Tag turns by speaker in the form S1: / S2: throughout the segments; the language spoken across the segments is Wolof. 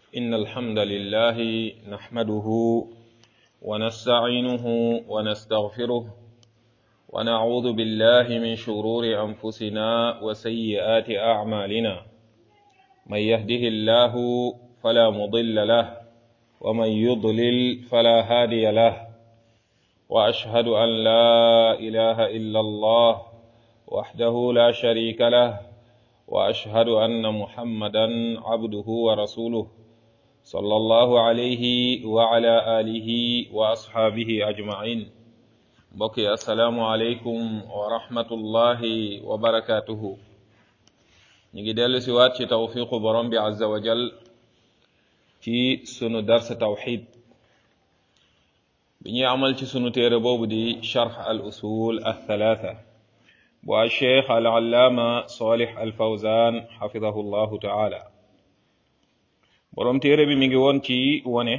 S1: إن الحمد لله نحمده ونستعينه ونستغفره ونعوذ بالله من شرور أنفسنا وسيئات أعمالنا من يهده الله فلا مضل له ومن يضلل فلا هادي له وأشهد أن لا إله إلا الله وحده لا شريك له واشهد ان محمدا عبده ورسوله صلى الله عليه وعلى اله واصحابه اجمعين بقي السلام عليكم ورحمه الله وبركاته نيجي دل سوات ci توفيق borom bi عز وجل ci sunu dars tawhid bi ñuy amal ci sunu téere boobu di sharh al usul al thalatha bu cheikh al allaama salih al fawzan xafidahu llahu taala boroom téere bi mi ngi woon ci wone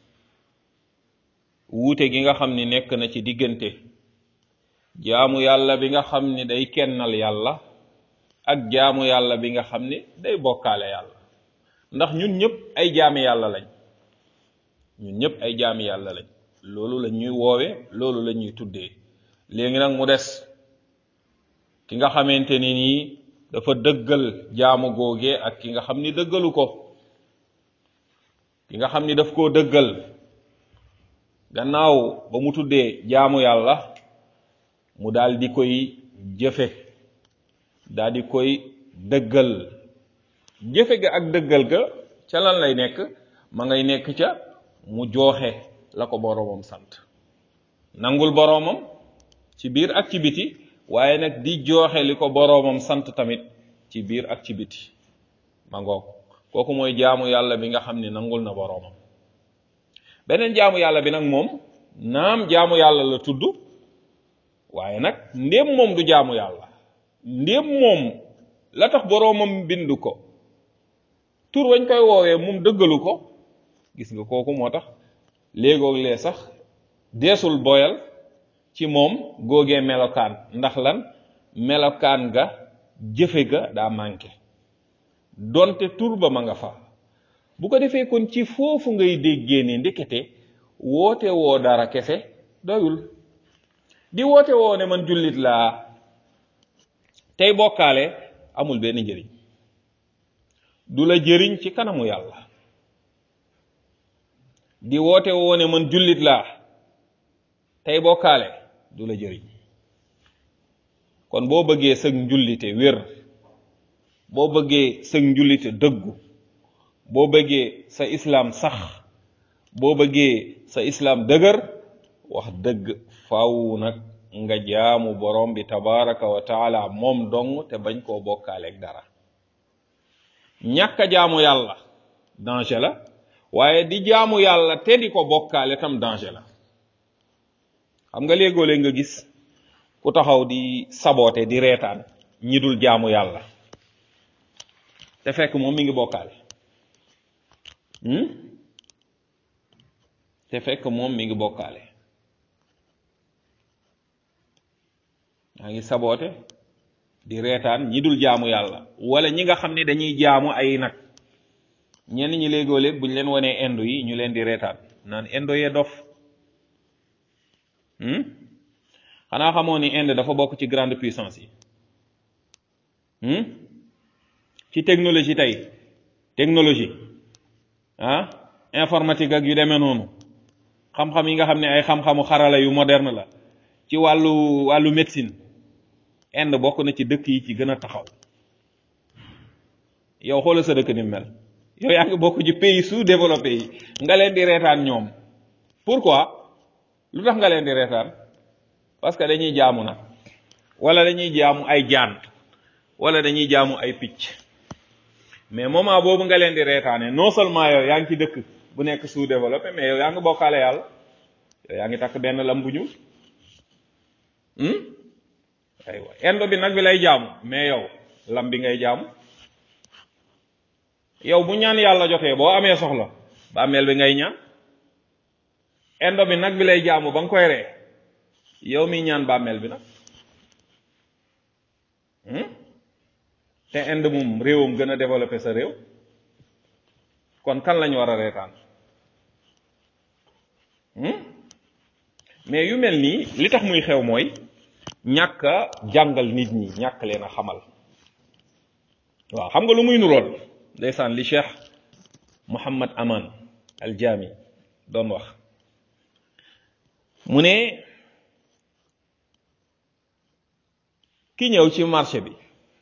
S1: wuute gi nga xam ni nekk na ci diggante jaamu yàlla bi nga xam ni day kennal yàlla ak jaamu yàlla bi nga xam ni day bokkaale yàlla ndax ñun ñëpp ay jaami yàlla lañ ñun ñëpp ay jaami yàlla lañ loolu la ñuy woowe loolu la ñuy tuddee léegi nag mu des ki nga xamante ni nii dafa dëggal jaamu googe ak ki nga xam ni dëggalu ko ki nga xam ni daf koo dëggal gannaaw ba mu tuddee jaamu yàlla mu daal di koy jëfe daal di koy dëggal jëfe ga ak dëggal ga ca lan lay nekk ma ngay nekk ca mu jooxe la ko boroomam sant nangul boroomam ci biir ak ci biti waaye nag di jooxe li ko boroomam sant tamit ci biir ak ci biti ma ngoog kooku mooy jaamu yàlla bi nga xam ne nangul na boroomam beneen jaamu yàlla bi nag moom naam jaamu yàlla la tudd waaye nag ndéem moom du jaamu yàlla ndéem moom la tax boroomam bind ko tur wañ koy woowee moom dëggalu ko gis nga kooku moo tax léegoog lee sax deesul boyal ci moom góogee melokaan ndax lan melokaan ga jëfe ga daa manqué donte tur ba ma nga fa bu ko defee kon ci foofu ngay déggee ni ndekete woote woo dara kese doyul di woote woo ne man jullit laa tey bokkaale amul benn njëriñ du la jëriñ ci kanamu yàlla di woote woo ne man jullit laa tey bokkaale du la jëriñ kon boo bëggee sëg njullite wér boo bëggee sëg njullite dëggu boo bëggee sa islaam sax boo bëggee sa islaam dëgër wax dëgg faw nag nga jaamu borom bi tabaraka wa taala moom dong te bañ koo bokkaaleeg dara ñàkk a jaamu yàlla danger la waaye di jaamu yàlla te di ko bokkaale tam danger la xam nga léegoo-léeg nga gis ku taxaw di saboote di reetaan ñi dul jaamu yàlla te fekk moom mi ngi bokkaale te fekk moom mi ngi bokkaale yaa ngi saboote di reetaan ñi dul jaamu yàlla wala ñi nga xam ne dañuy jaamu ay nag ñenn ñi léegoo-léeg buñ leen wanee indo yi ñu leen di reetaan naan indo yee dof xanaa xamoo ni Inde dafa bokk ci grande puissance yi ci technologie tey technologie ah informatique ak yu demee noonu xam-xam yi nga xam ne ay xam-xamu xarala yu moderne la ci wàllu wàllu médecine Inde bokk na ci dëkk yi ci gën a taxaw yow xoolal sa dëkk ni mel yow yaa ngi bokk ci pays sous-développé yi nga leen di reetaan ñoom pourquoi lu tax nga leen di reetaan parce que dañuy jaamu nag wala dañuy jaamu ay jaan wala dañuy jaamu ay picc mais moment boobu nga leen di reetaane non seulement yow yaa ngi ci dëkk bu nekk sous-développé mais yow yaa ngi bokkaale yàlla yow yaa ngi takk benn lam bu ñuul aywa indo bi nag bi lay jaamu mais yow lam bi ngay jaamu yow bu ñaan yàlla jotee boo amee soxla ba ameel bi ngay ñaan indo bi nag bi lay jaamu ba nga koy ree yow mi ñaan bàmmeel bi nag te Inde moom réewam gën a développé sa réew kon kan lañ war a reetaan mais yu mel nii li tax muy xew mooy ñàkk a jàngal nit ñi ñàkk leen a xamal waaw xam nga lu muy nurool ndeysaan li cheikh Muhammad Aman al Jami doon wax mu ne ki ñëw ci marché bi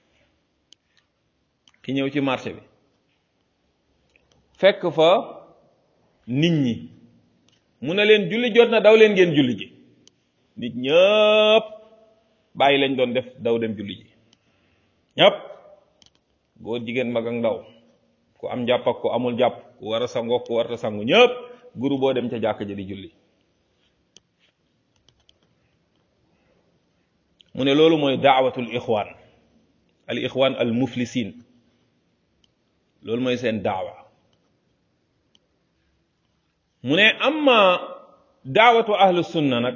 S1: ki ñëw ci marché bi fekk fa nit ñi mu ne leen julli jot na daw leen ngeen julli ji nit ñëpp bàyyi lañ doon def daw dem julli ji ñëpp góor jigéen mag ak ndaw ku am jàpp ak ku amul jàpp ku war a sangoo ku warta sangu ñëpp guru boo dem ca jàkk ja di julli mu ne loolu mooy daawatul ixwaan al ixwaan al muflisin loolu mooy seen daawa mu ne amma daawatu ahlu sunna nag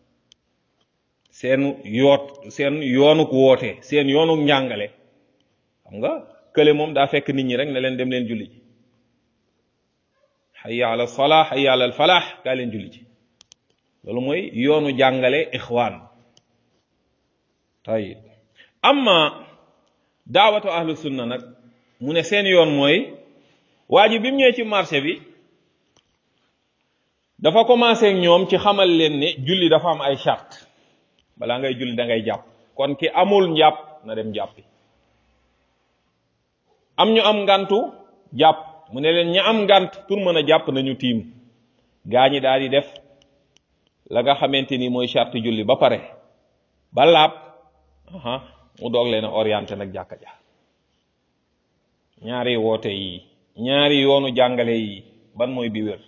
S1: seen yoot seen yoonuk woote seen yoonuk njàngale xam nga kële moom daa fekk nit ñi rek ne leen dem leen julli ji hayya ala salaa hayya ala al falaax kaa leen julli ji loolu mooy yoonu jàngale ixwaan tayib amma daawatu ahlu sunna nag mu ne seen yoon mooy waa ji bi mu ñëwee ci marché bi dafa commencé ak ñoom ci xamal leen ne julli dafa am ay charte balaa ngay julli da ngay jàpp kon ki amul njàpp na dem jàppi am ñu am ngantu jàpp mu ne leen ña am ngant pour mën a jàpp nañu tiim gaa ñi daal di def la nga xamante ni mooy charte julli ba pare ba laab aha mu doog leen a orienté nag jàkka ja ñaari woote yi ñaari yoonu jàngale yi ban mooy bi wér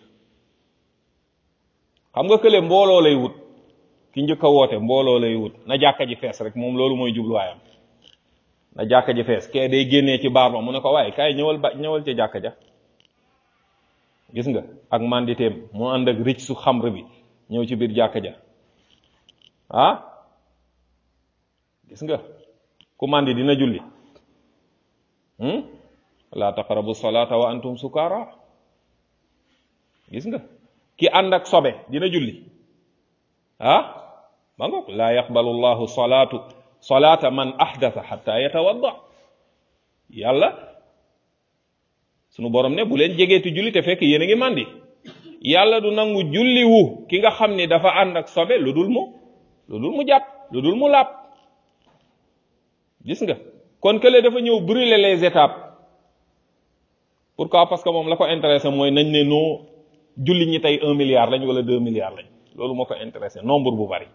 S1: xam nga kële mbooloo lay wut ki njëkk a woote mbooloo lay wut na jàkka ji fees rek moom loolu mooy jubluwaayam na jàkka ji fees kee day génnee ci baar ba mu ne ko waaye kaay ñëwal ba ñëwal ci jàkka ja gis nga ak manditeem mu ànd ak ricc su xamr bi ñëw ci biir jàkka ja ah gis nga ku mandi dina julli la taqrabu salata wa antum sukara gis nga ki ànd ak sobe dina julli ah ma ngoog laa yaqbalu llahu salatu salata man ahdatha hatta yatawadda yàlla sunu borom ne bu leen jegeeti julli te fekk yéen a ngi màndi yàlla du nangu julli wu ki nga xam ni dafa ànd ak sobe lu dul mu lu dul mu jàpp lu dul mu laab gis nga kon kële dafa ñëw brûler les étapes pourquoi parce que moom la ko intéressé mooy nañ ne noo julli ñi tey un milliard lañ wala deux milliards lañ loolu moo ko intéressé nombre bu bari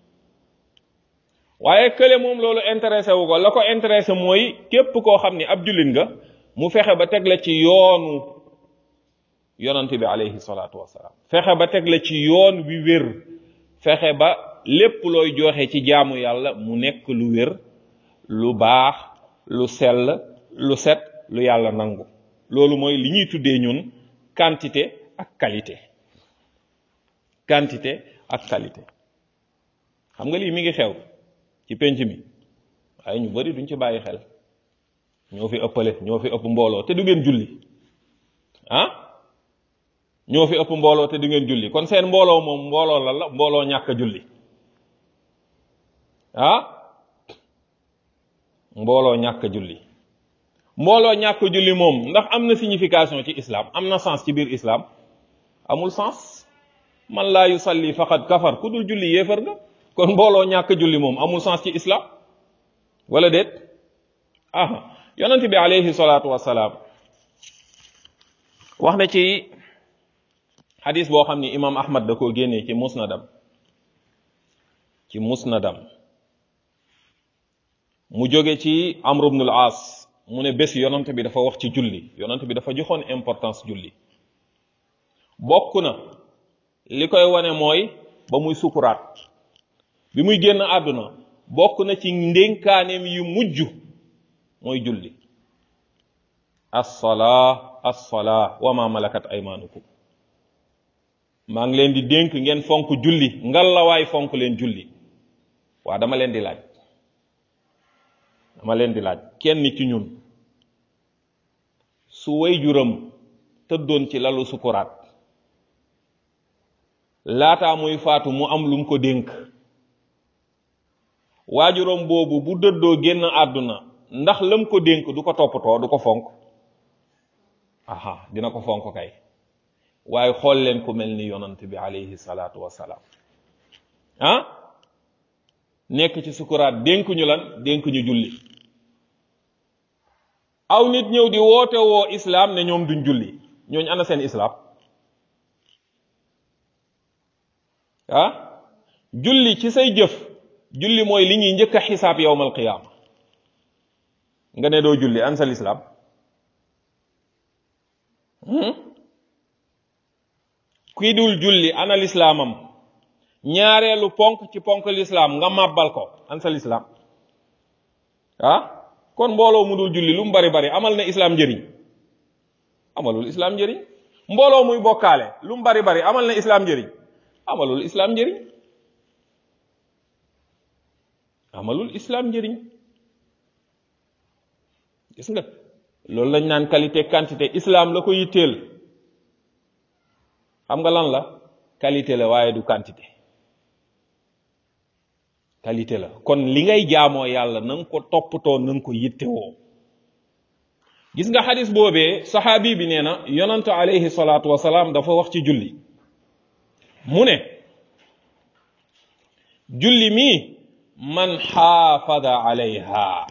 S1: waaye kële moom loolu intéressé wu ko la ko intéressé mooy képp koo xam ni ab jullit nga mu fexe ba teg la ci yoonu yonante bi alayhi salaatu wasalaam fexe ba teg la ci yoon wi wér fexe ba lépp looy joxe ci jaamu yàlla mu nekk lu wér lu baax lu sell lu set lu yàlla nangu loolu mooy li ñuy tuddee ñun quantité ak qualité quantité ak qualité xam nga lii mi ngi xew ci penc mi waaye ñu bari duñ ci bàyyi xel ñoo fi ëppale ñoo fi ëpp mbooloo te du ngeen julli ah ñoo fi ëpp mbooloo te du ngeen julli kon seen mbooloo moom mbooloo la la mbooloo ñàkk a julli ah mbooloo ñàkk a julli mbooloo ñàkk a julli moom ndax am na signification ci islam am na sens ci biir islam amul sens man laa yusalli faqad kafar ku dul julli yéefar nga kon mbooloo ñàkk a julli moom amul sens ci islam wala déet aha yonent bi alayhi salaatu wasalaam wax na ci xadis boo xam ni imam ahmad da koo génnee ci musnadam ci musnadam mu jóge ci amr ibn al-aas mu ne bés yonent bi dafa wax ci julli yonent bi dafa joxoon importance julli bokk na li koy wane mooy ba muy sukuraat bi muy génn àdduna bokk na ci ndénkaaneem yu mujj mooy julli assalaa assalaa wa ma malakat aymanukum maa ngi leen di dénk ngeen fonk julli ngalawaay fonk leen julli waa dama leen di laaj dama leen di laaj kenn ci ñun su way juram tëddoon ci lalu sukuraat laataa muy faatu mu am lum ko dénk waajuram boobu bu dëddoo génn àdduna ndax lam ko dénk du ko toppatoo du ko fonk aha dina ko fonk kay waaye xool leen ku mel ni yonant bi alayhi salaatu wassalaam ah nekk ci sukuraat dénkuñu lan dénkuñu julli aw nit ñëw di woote woo islaam ne ñoom duñ julli ñooñ ana seen islaam ah julli ci say jëf julli mooy li ñuy njëkk a xisaab yowmal qiyaama nga ne doo julli an sa lislaam kuy dul julli ana lislaamam ñaareelu ponk ci ponk lislaam nga màbbal ko an sa lislaam ah kon mbooloo mu dul julli lu mu bari bari amal na islaam njëriñ amalul islaam njëriñ mbooloo muy bokkaale lu mu bari bari amal na islaam njëriñ amalul islaam njëriñ amalul islaam njëriñ gis nga loolu lañ naan qualité quantité islaam la ko yitteel xam nga lan la qualité la waaye du quantité qualité la kon li ngay jaamoo yàlla na nga ko toppatoo na nga ko yittewoo gis nga xadis boobee saxaabi bi nee na yonantu alayhi salaatu wasalaam dafa wax ci julli mu ne julli mii man xaafada alayha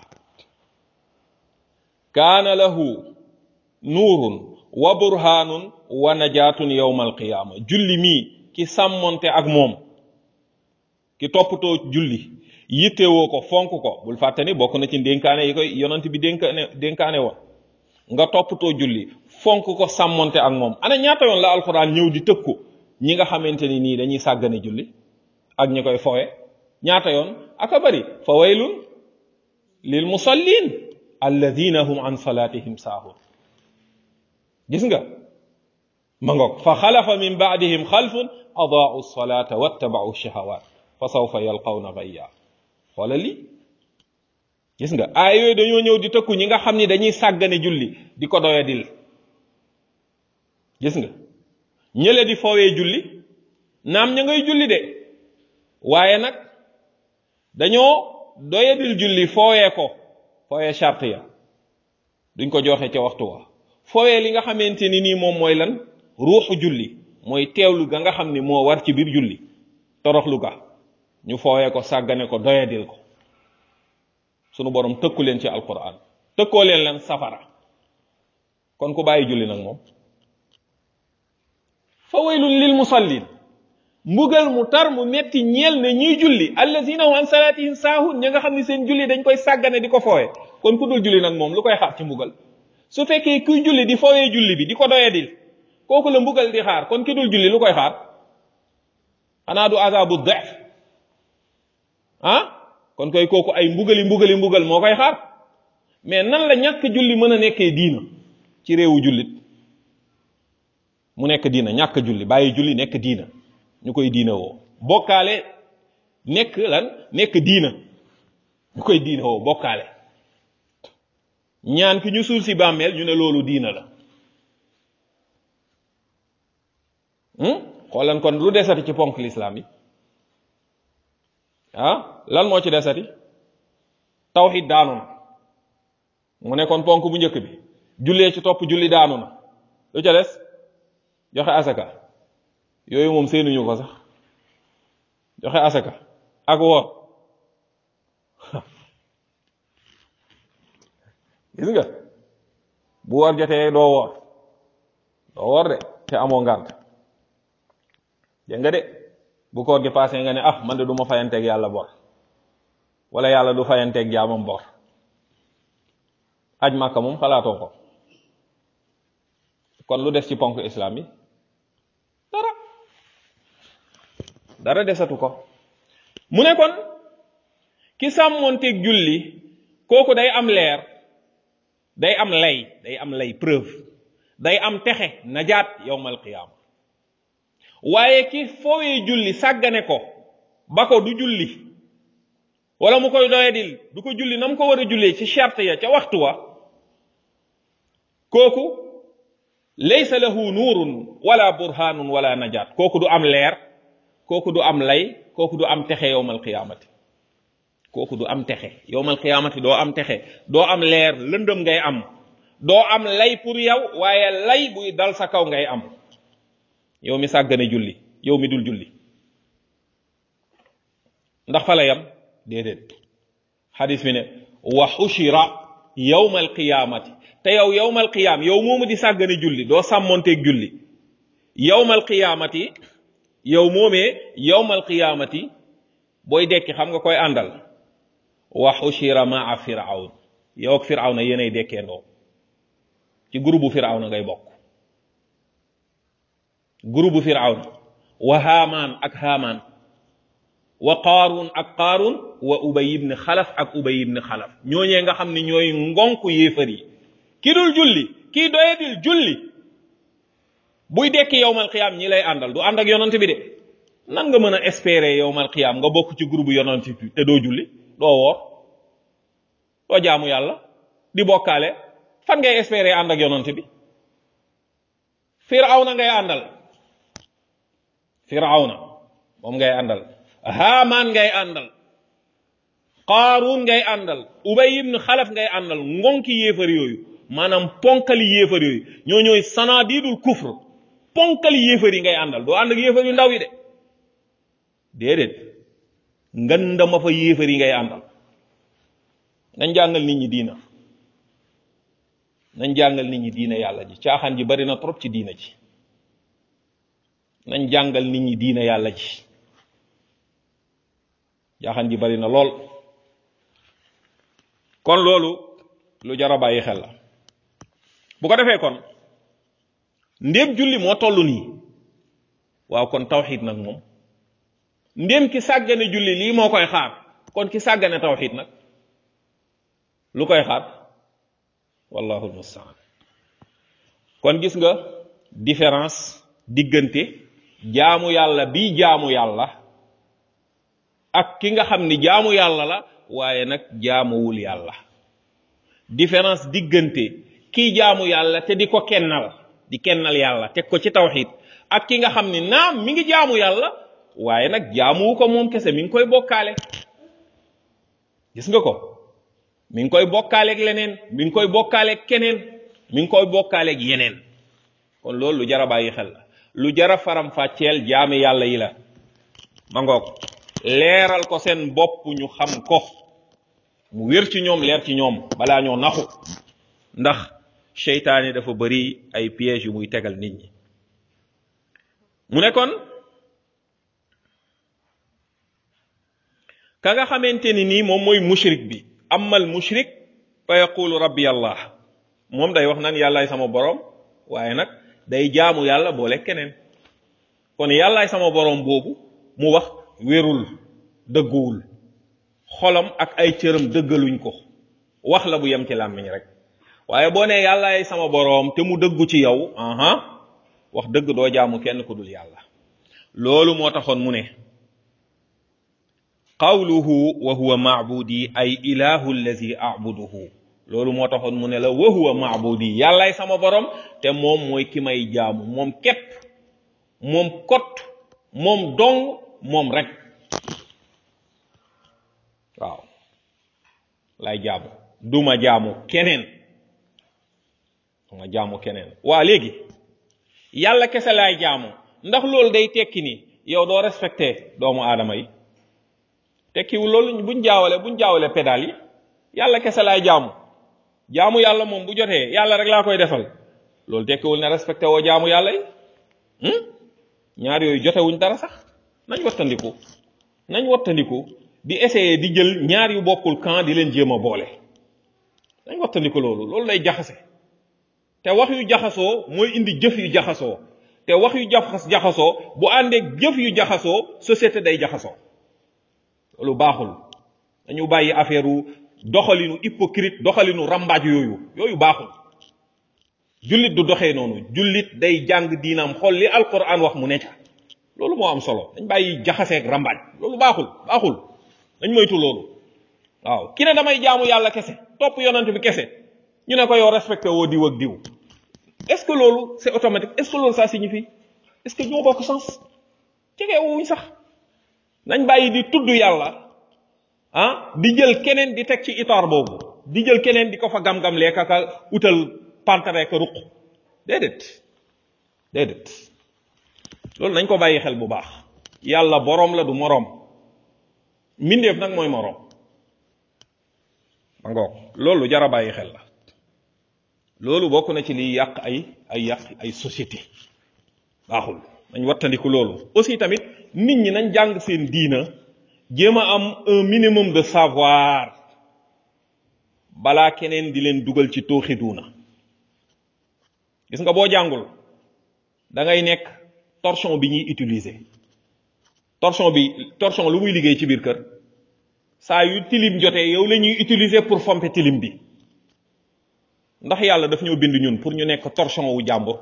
S1: kaana lahu nuurun wa burhaanun wa najaatun yowma alqiyaama julli mii ki sàmmonte ak moom ki toppatoo julli yittewoo ko fonk ko bul fàtte ni bokk na ci dénkaane yi koy yonant bi dénkaane dénkaane woon nga toppatoo julli fonk ko sàmmonte ak moom ana ñaata yoon la alxuraan ñëw di tëkku ñi nga xamante ni nii dañuy sàggane julli ak ñi koy fowe ñaata yoon aka bari fa waylun lil musallin alladina hum an salatihim saahun gis nga ma ngoog fa xalafa min baadihim xalfun adaau salata wattabau shahawat fa sawfa yalqawna gayya xoola li gis nga aay yooyu dañoo ñëw di tëkku ñi nga xam ni dañuy sàggane julli di ko doyadil gis nga ñële di foowee julli naam ña ngay julli de waaye nag dañoo doyadil julli foowee ko foowee charte ya duñ ko joxe ca waxtu wa foowee li nga xamante ni nii moom mooy lan ruuxu julli mooy teewlu ga nga xam ni moo war ci biir julli toroxlu ga ñu foowee ko sàggane ko doyadil ko sunu borom tëkku leen ci alquran tëkkoo leen lan safara kon ku bàyyi julli nag moom fa waylun lil musallin mbugal mu tar mu metti ñeel ne ñiy julli allazina hum an salatihim saahun ñi nga xam ne seen julli dañ koy sàggane di ko foowe kon ku dul julli nag moom lu koy xaar ci mbugal su fekkee kuy julli di foowee julli bi di ko doyadil kooku la mbugal di xaar kon ki dul julli lu koy xaar xanaa du azabu def ah kon koy kooku ay mbugali mbugali mbugal moo koy xaar mais nan la ñàkk julli mën a nekkee diina ci réewu jullit mu nekk diina ñàkk julli bàyyi julli nekk diina ñu koy diina woo bokkaale nekk lan nekk diina ñu koy diina woo bokkaale ñaan ki ñu suul si bàmmeel ñu ne loolu diina la xoolan kon lu desati ci ponk lislaam yi ah lan moo ci desati tawxid daanu na mu nekkoon ponk bu njëkk bi jullee ci topp julli daanu na lu ca des joxe asaka yooyu moom seenuñu ko sax joxe asaka ak woor gis nga bu woor jotee doo woor doo woor de te amoo ngànt dégg nga de bu koor gi passé nga ne ah man de du ma fayanteeg yàlla bor wala yàlla du fayanteeg jaamam bor aj màkka moom xalaatoo ko kon lu des ci ponk islam yi dara dara desatu ko mu ne kon ki sàmmoonteeg julli kooku day am leer day am lay day am lay preuve day am texe najaat yowmal qiyaama waaye ki foowee julli sàggane ko ba ko du julli wala mu koy doyadil du ko julli na mu ko war a jullee ci charte ya ca waxtu wa kooku laysa lahu nuurun wala burhanun wala najaat kooku du am leer kooku du am lay kooku du am texe yowmal qiyaamati kooku du am texe yowmal qiyaamati doo am texe doo am leer lëndëm ngay am doo am lay pour yow waaye lay buy dal sa kaw ngay am yow mi sàggane julli yow mi dul julli ndax fa la yam déedéet xadis bi ne wa xushira yowmal qiyaamati te yow yowmal qiyaam yow moomu di sàggane julli doo sàmmonteeg julli yowmal qiyaamati yow moomee yowmal qiyaamati booy dekki xam nga koy àndal wa xushira maa firawn yow ak firawna yéenay dekkee ndoo ci groupe bu firawna ngay bokk groupe bu firawna wa haamaan ak haamaan wa qaarun ak qaarun wa ubay ibn xalaf ak ubay ibn xalaf ñooñee nga xam ne ñooy ngonk yéefar yi ki dul julli kii doyadil julli buy dekki yowmal qiyaam ñi lay àndal du ànd ak yonant bi de nan nga mën a espérer yowmal qiyaam nga bokk ci groupe yonant bi te doo julli doo woor doo jaamu yàlla di bokkaale fan ngay espérer ànd ak yonant bi firawna ngay àndal firawna moom ngay àndal haamaan ngay àndal qaaruun ngay àndal ubay ibn xalaf ngay àndal ngonki yéefar yooyu maanaam ponkali yéefar yooyu ñoo ñooy sanadidul kufr ponkali yéefar yi ngay àndal doo ànd ak yéefar yu ndaw yi de déedéet ngandama fa yéefar yi ngay àndal nañ jàngal nit ñi diina nañ jàngal nit ñi diina yàlla ji caaxaan ji bari na trop ci diina ji nañ jàngal nit ñi diina yàlla ji caaxaan ji bari na lool kon loolu lu jar a bàyyi xel la bu ko defee kon ndéem julli moo toll nii waaw kon tawxid nag moom ndéem ki sàggane julli lii moo koy xaar kon ki sàggane tawxid nag lu koy xaar wallahu almustaan kon gis nga différence diggante jaamu yàlla bii jaamu yàlla ak ki nga xam ni jaamu yàlla la waaye nag jaamuwul yàlla différence diggante kii jaamu yàlla te di ko kennal di kennal yàlla teg ko ci tawxid ak ki nga xam ni naam mi ngi jaamu yàlla waaye nag jaamuwu ko moom kese mi ngi koy bokkaale gis nga ko mi ngi koy bokkaaleeg leneen mi ngi koy bokkaaleeg keneen mi ngi koy bokkaaleeg yeneen kon loolu lu jara bàyyi xel la lu jara faram fàcceel jaami yàlla yi la ma ngoog leeral ko seen bopp ñu xam ko mu wér ci ñoom leer ci ñoom balaa ñoo naxu ndax seytaane dafa bari ay pièges yu muy tegal nit ñi mu ne kon ka nga xamante ni nii moom mooy mushrik bi amal mushrik fa yaqulu rabbi allah moom day wax naan yàllaay sama borom waaye nag day jaamu yàlla boole keneen kon yàllaay sama borom boobu mu wax wérul dëgguwul xolam ak ay cëram dëggaluñ ko wax la bu yem ci làmmiñ rek waaye boo nee yàllaay sama boroom te mu dëggu ci yow aha wax dëgg doo jaamu kenn ku dul yàlla loolu moo taxoon mu ne qawluhu wa huwa maabudi ay ilahu allazi abuduhu loolu moo taxoon mu ne la wa huwa maabudi yàllaay sama boroom te moom mooy ki may jaamu moom képp moom kot moom dong moom rek waaw lay jaamu duma jaamu keneen duma jaamu keneen waa léegi yàlla kese laay jaamu ndax loolu day tekki ni yow doo respecté doomu aadama yi tekkiwul loolu buñ jaawale buñ jaawale pédale yi yàlla kese laay jaamu jaamu yàlla moom bu jotee yàlla rek laa koy defal loolu tekkiwul ne respecté woo jaamu yàlla yi ñaar yooyu jotewuñ dara sax nañ wattandiku nañ wattandiku di essayer di jël ñaar yu bokkul camp di leen jéem a boole nañ wattandiku loolu loolu lay jaxase te wax yu jaxasoo mooy indi jëf yu jaxasoo te wax yu jaxas jaxasoo bu àndeek jëf yu jaxasoo société day jaxasoo loolu baaxul dañu bàyyi affaire u doxalinu hypocrite doxalinu rambaaj yooyu yooyu baaxul jullit du doxee noonu jullit day jàng diinam xool li alquran wax mu ne ca loolu moo am solo dañ bàyyi jaxaseeg rambaaj loolu baaxul baaxul dañ moytu loolu waaw ki ne damay jaamu yàlla kese topp yonent bi kese ñu ne ko yow respecté woo diw ak diw est-ce que loolu c'est automatique est-ce que loolu ça signifie est-ce que ñoo bokk sens jege wuñ sax nañ bàyyi di tudd yàlla ah di jël keneen di teg ci itaar boobu di jël keneen di ko fa gam-gam leeka ka utal pantare ka ruq déedéet déedéet loolu nañ ko bàyyi xel bu baax yàlla boroom la du moroom mbindeef nag mooy moroom ma ngoog loolu jara bàyyi xel la loolu bokk na ci liy yàq ay ay yàq ay société baaxul nañ wattandiku loolu aussi tamit nit ñi nañ jàng seen diina jéem a am un minimum de savoir balaa keneen di leen dugal ci tooxi duuna gis nga boo jàngul da ngay nekk torchon bi ñuy utiliser torchon bi torchon lu muy liggéey ci biir kër saa yu tilim jotee yow la ñuy utiliser pour fomper tilim bi ndax yàlla daf ñoo bind ñun pour ñu nekk torchon wu jàmbur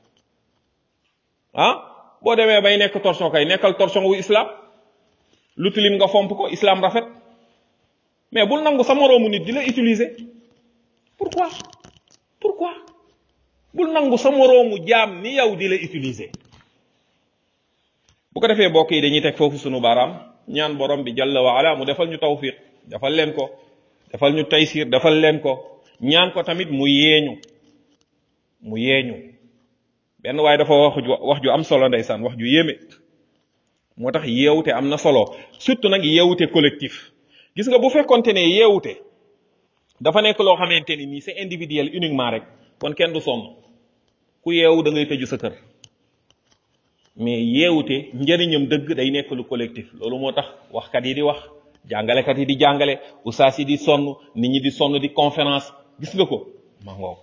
S1: ah boo demee bay nekk torchon kay nekkal torchon wu islam lu tilim nga fomp ko islam rafet mais bul nangu sa moroomu nit di la utiliser pourquoi pourquoi bul nangu sa moroomu jaam ni yow di la utiliser bu ko defee mbokk yi dañuy teg foofu sunu baaraam ñaan borom bi jalla wa ala mu defal ñu tawfiq defal leen ko defal ñu taysir defal leen ko ñaan ko tamit mu yeeñu mu yeeñu benn waaye dafa wax ju wax ju am solo ndeysaan wax ju yéeme moo tax yeewute am na solo surtout nag yeewute collectif gis nga bu fekkonte ne yeewute dafa nekk loo xamante ni nii c'est individuel uniquement rek kon kenn du sonn ku yeewu da ngay tëju sa kër mais yeewute njëriñam dëgg day nekk lu collectif loolu moo tax waxkat yi di wax jàngalekat yi di jàngale ustaas yi di sonn nit ñi di sonn di conférence gis nga ko ma ngoog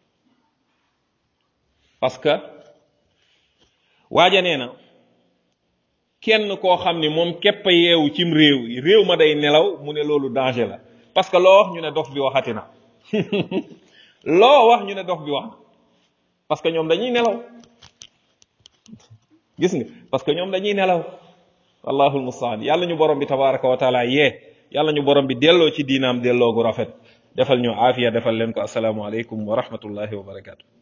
S1: parce que waaja nee na kenn koo xam ni moom képp a yeewu cim réew réew ma day nelaw mu ne loolu danger la parce que loo wax ñu ne dof bi waxati na loo wax ñu ne dof bi wax na parce que ñoom dañuy nelaw gis nga parce que ñoom dañuy nelaw allahul mustaan yàlla ñu borom bi tabaraka wa taala yee yàlla ñu borom bi delloo ci diinaam delloo gu rafet defal ñu aafiya defal leen ko asalaamu aleykum wa rahmatullahi wa barakatu